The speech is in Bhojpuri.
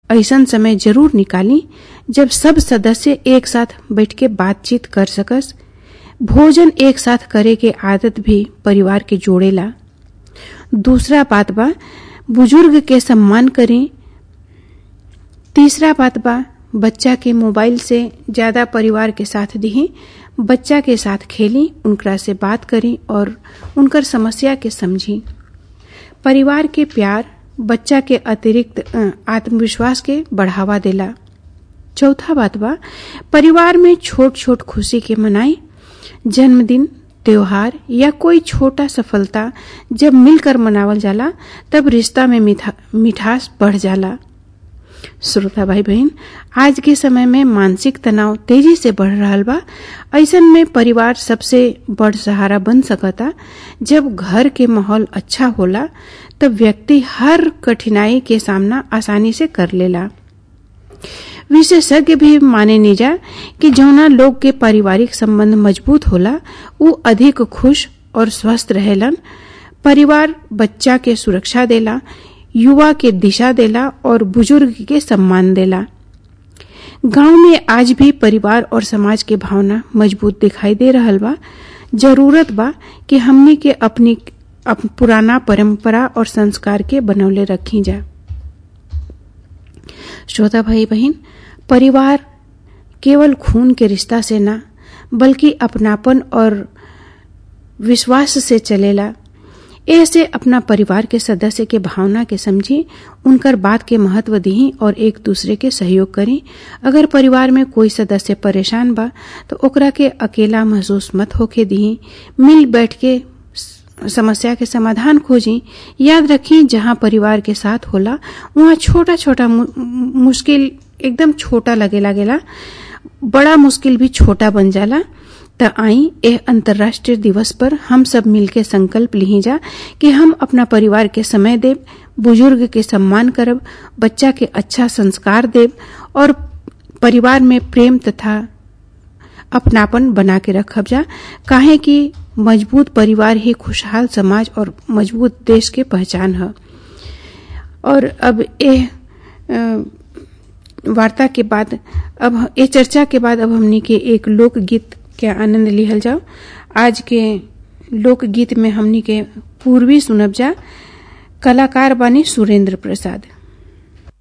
ऐसन समय जरूर निकाली जब सब सदस्य एक साथ बैठ के बातचीत कर सकस भोजन एक साथ करे के आदत भी परिवार के जोड़ेला दूसरा बात बा बुजुर्ग के सम्मान करें तीसरा बात बा बच्चा के मोबाइल से ज्यादा परिवार के साथ दिही बच्चा के साथ खेली उनकरा से बात करी और उनकर समस्या के समझी परिवार के प्यार बच्चा के अतिरिक्त आत्मविश्वास के बढ़ावा देला चौथा बात बा परिवार में छोट छोट खुशी के मनाई जन्मदिन त्योहार या कोई छोटा सफलता जब मिलकर मनावल जाला तब रिश्ता में मिठास बढ़ जाला श्रोता भाई बहन आज के समय में मानसिक तनाव तेजी से बढ़ रहा बा ऐसन में परिवार सबसे बड़ सहारा बन सकता जब घर के माहौल अच्छा होला तब व्यक्ति हर कठिनाई के सामना आसानी से कर लेला विशेषज्ञ भी माने निजा कि जौना लोग के पारिवारिक संबंध मजबूत होला उ अधिक खुश और स्वस्थ रहेलन परिवार बच्चा के सुरक्षा देला युवा के दिशा देला और बुजुर्ग के सम्मान देला गांव में आज भी परिवार और समाज के भावना मजबूत दिखाई दे रहल बा जरूरत बा कि हमने के अपनी अप, पुराना परंपरा और संस्कार के बनौले रखी जा श्रोता भाई बहन परिवार केवल खून के रिश्ता से ना बल्कि अपनापन और विश्वास से चलेला ऐसे अपना परिवार के सदस्य के भावना के समझी उनकर बात के महत्व दी और एक दूसरे के सहयोग करी अगर परिवार में कोई सदस्य परेशान बा तो ओकरा के अकेला महसूस मत होके दी मिल बैठ के समस्या के समाधान खोजी याद रखी जहाँ परिवार के साथ होला वहाँ छोटा छोटा मुश्किल एकदम छोटा लगे लागेला बड़ा मुश्किल भी छोटा बन जाला त आई एह अंतर्राष्ट्रीय दिवस पर हम सब मिलके संकल्प ली जा कि हम अपना परिवार के समय देव बुजुर्ग के सम्मान करब बच्चा के अच्छा संस्कार देव और परिवार में प्रेम तथा अपनापन बना के रखब जा काहे कि मजबूत परिवार ही खुशहाल समाज और मजबूत देश के पहचान है और अब एह वार्ता के बाद अब ये चर्चा के बाद अब हमने के एक लोकगीत के आनंद लिहल जाओ आज के लोकगीत में हमनी के पूर्वी सुनब जा कलाकार बानी सुरेंद्र प्रसाद